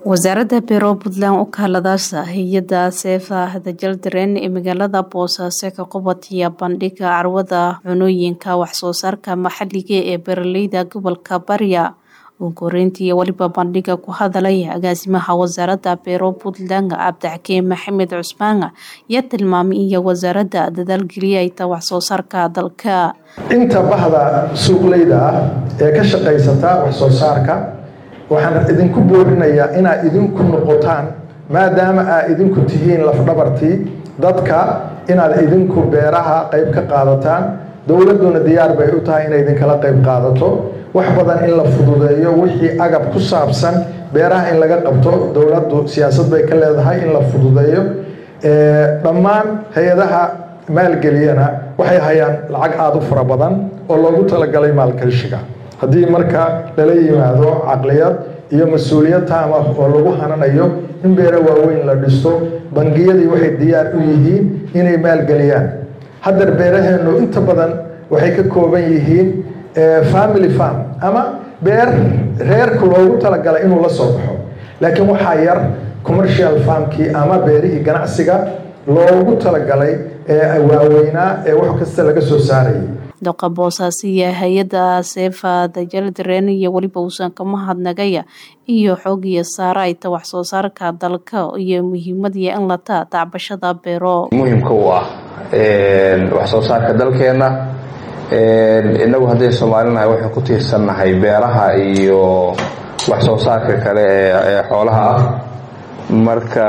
wasaaradda beero puntland u kaaladaasa hay-adda seefa hadajaldaren ee magaalada boosaaso ka qubatiya bandhiga carwada cunooyinka waxsoo saarka maxaliga ee beeraleyda gobolka barya uunkoreyntii weliba bandhiga ku hadalaya agaasimaha wasaaradda beero puntland cabdixakiin maxamed cusmaan ayaa tilmaamay iyo wasaaradda dadaalgeliyayta waxsoo saarka dalka inta bahda suuqleyda ah ee ka shaqaysata waxsoo saarka waxaan idinku boorinayaa inaad idinku noqotaan maadaama aad idinku tihiin lafdhabartii dadka inaad idinku beeraha qayb ka qaadataan dowladduna diyaar bay u tahay inay idinkala qayb qaadato wax badan in la fududeeyo wixii agab ku saabsan beeraha in laga qabto dowladdu siyaasad bay ka leedahay in la fududeeyo dhammaan hay-adaha maalgeliyana waxay hayaan lacag aada u fara badan oo loogu talagalay maalgashiga haddii marka lala yimaado caqliyad iyo mas-uuliyad taam ah oo lagu hananayo in beero waaweyn la dhisto bangiyadii waxay diyaar u yihiin inay maalgeliyaan haddar beeraheennu inta badan waxay ka kooban yihiin family farm ama beer reerku loogu talagalay inuu la soo baxo laakiin waxaa yar commercial farmkii ama beerihii ganacsiga loogu talagalay ee waaweynaa ee wax kasta laga soo saarayay doqa boosaasiya hay-adda seefa dajaldareen iyo weliba uusan ka mahadnagaya iyo xoogiya saarayta waxsoo saarka dalka iyo muhiimadiya in lata tacbashada beero muhimka u ah waxsoo saarka dalkeenna innagu hadday soomaalinahay waxaan ku tiirsannahay beeraha iyo waxsoo saarka kale ee xoolaha ah marka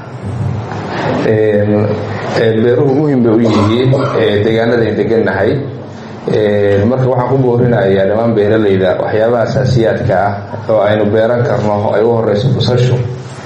beeruhu muhim bay u yihiin deegaanadayn degannahay marka waxaan ku boorinayaa dhammaan beeralayda waxyaabaha asaasiyaadka ah oo aynu beeran karno ay u horeyso busashu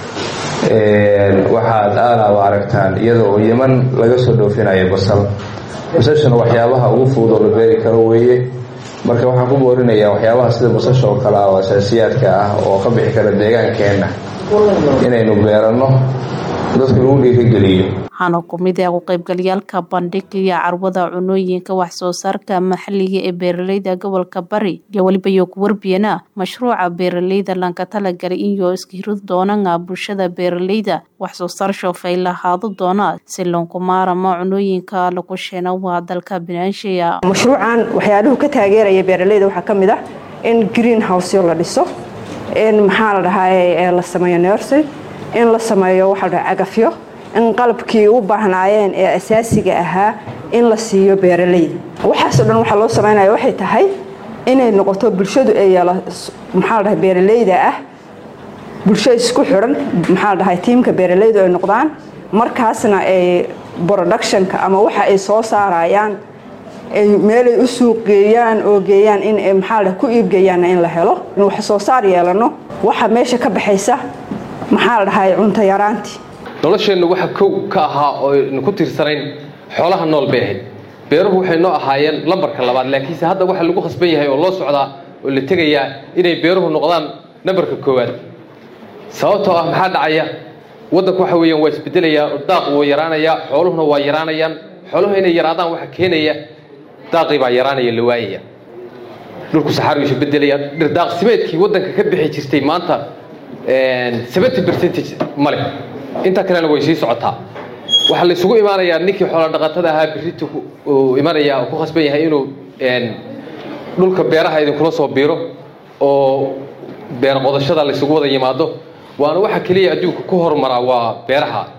waxaad aalaaba aragtaan iyada oo yeman laga soo dhoofinayo basal basashuna waxyaabaha ugu fudud oo la beeri karo weeye marka waxaan ku boorinayaa waxyaabaha sida basasha oo kale ah oo asaasiyaadka ah oo ka bixi kara deegaankeenna inaynu beeranno dadka lagu dhiirigeliyo waxaana kumid ah ku qaybgalyaalka bandhigiya carwada cunooyinka waxsoo saarka maxaliga ee beeraleyda gobolka bari iyo weliba iyo ku warbiyana mashruuca beeraleyda lanka talagalay iyo iskahirud doonana bulshada beeraleyda waxsoo saar shoofay lahaado doona si loonkumaaramo cunooyinka lagu sheena waa dalka binaanshiya mashruucan waxyaaluhu ka taageeraya beeraleyda waxaa ka mid ah in green houseo la dhiso in maxaa la dhahaa la sameeyo nercy in la sameeyo waxaa la dhaha cagafyo in qalabkii u baahnaayeen ee asaasiga ahaa in la siiyo beeraleyda waxaasoo dhan waxaa loo samaynaya waxay tahay inay noqoto bulshadu ay yeelo maxaa la dhahay beeraleyda ah bulsho isku xidhan maxaa la dhahay tiimka beeraleydu ay noqdaan markaasna ay productionka ama waxa ay soo saarayaan ay meelay u suuq geeyaan oo geeyaan in maxaa la ku iibgeeyaanna in la helo in wax soo saar yeelano waxa meesha ka baxaysa maxaa la dhahay cunto yaraantii nolosheennu waxa kow ka ahaa oo aynu ku tiirsanayn xoolaha nool bay ahayd beeruhu waxay noo ahaayeen lambarka labaad laakiinse hadda waxa lagu khasban yahay oo loo socdaa oo la tegayaa inay beeruhu noqdaan nambarka koowaad sababtoo ah maxaa dhacaya waddanku waxa weeyaan waa isbedelayaa oo daaq wuu yaraanayaa xooluhuna waa yaraanayaan xooluhu inay yaraadaan waxa keenaya daaqii baa yaraanaya la waayaya dhulku saxaaru isu bedelaya dhirdaaqsimeedkii waddanka ka bixi jirtay maanta seventy percentage ma leh inta kalena way sii socotaa waxaa la isugu imaanayaa ninkii xoola dhaqatada ahaa birita uu imanaya ku khasban yahay inuu dhulka beeraha idinkula soo biiro oo beer qodashada la isugu wada yimaado waana waxa keliya adduunka ku horumaraa waa beeraha